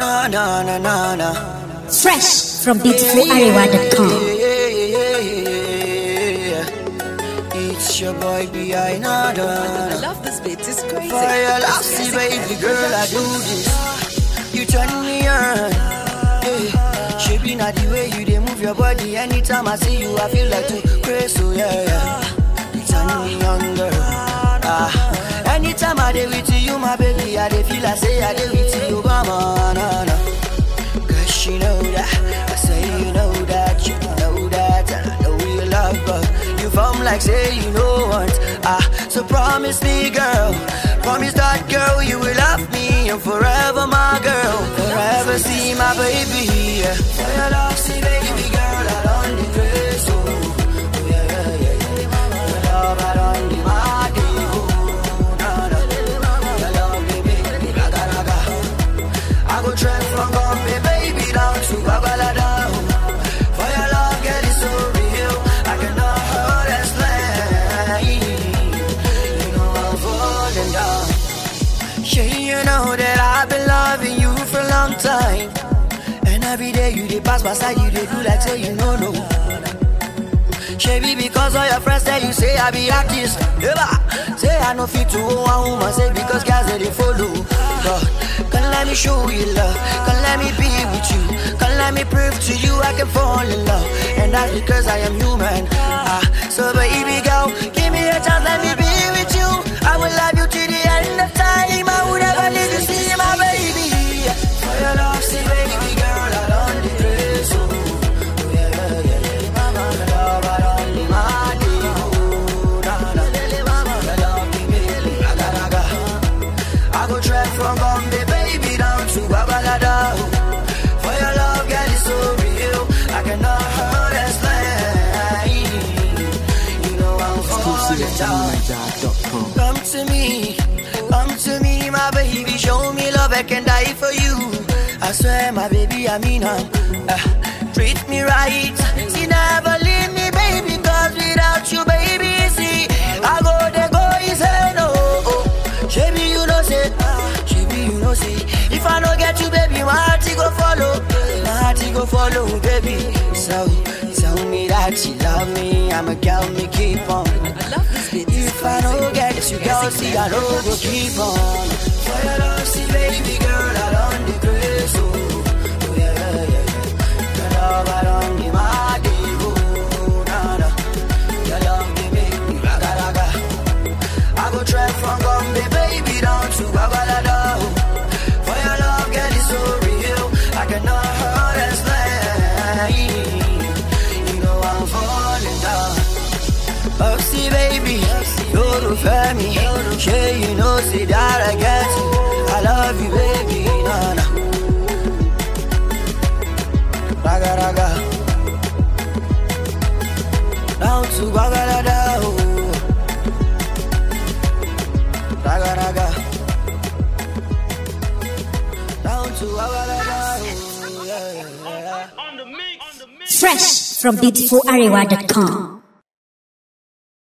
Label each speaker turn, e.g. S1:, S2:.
S1: na na na na na.
S2: Fresh from beautifularewa.com.
S1: It's your boy B.I. Nada.
S3: I love this beat, it's crazy.
S1: For your love, see baby girl, I do this. You turn me on. Yeah. Shaping not the way you they move your body. Anytime I see you, I feel like to crazy. So yeah, yeah. You turn me on, girl. Ah. Anytime I dey with you, my baby, I dey feel I say I dey with you, mama, na na. Cause you know that, I say you know that, you know that, and I know you love her. You form like say you know what, ah, so promise me, girl, promise that girl you will love me and forever, my girl, forever see my baby. Yeah. For your love, see baby girl, I don't decrease, oh, oh yeah, yeah, yeah, yeah. Your love, I don't give my day, oh, nah, nah. Your love, baby, raga, raga. I go trek from Gombe, baby, down to Babalada. For your love, girl, it's so real. I cannot hold and slay. You know I'm falling down. Yeah, you know that I've been loving you for a long time. And every day you dey pass by side, you dey do like say you know no. Shabby because all your friends tell you say I be artist. Yeah, say I no fit to own one woman. Say because guys they dey follow. God, come let me show you love. Come let me be with you. Come let me prove to you I can fall in love. And that's because I am human. Ah, so baby girl, give me a chance, let me be with you. I will love you till the end of time. I would never leave you, see my baby. For your love, see baby girl, I don't degrade so. Oh, yeah, yeah, yeah, yeah. Mama, your love, I don't need my day. Oh, nah, nah. Mama, your love, give me raga, raga. I go trek from Gombe, baby, down to Babalada. For your love, girl, it's so real. I cannot hurt and slay. You know I'm falling down. Come to me, come to me, my baby. Show me love, I can die for you. I swear, my baby, I mean, um, uh, treat me right. See, never leave me, baby, cause without you, baby, see, I go there, go, he say no. Oh, Baby, you know, say, baby, you know, say, if I don't get you, baby, my heart he go follow, my heart he go follow, baby. So, tell me that you love me, I'm a girl, me keep on.
S3: I love this beat, it's
S1: If I don't get you, girl, see, I don't go keep on. For your love, see, baby girl, I don't decrease. Oh, oh yeah, yeah, yeah. Your love, I don't give my day. Oh, nah, nah. Your love, give me raga, raga. I go trek from Gombe, baby, down to Babalada. For your love, girl, it's so real. I cannot hurt and slay. You know I'm falling down. Oh, see, baby, you're the family. Sure, you know, see that I get you. I love you, baby, nah, nah. Raga, raga. Down to Bagalada. oh. Raga, raga. Down to Bagalada. oh, yeah, yeah, yeah.
S2: Fresh from beautifularewa.com.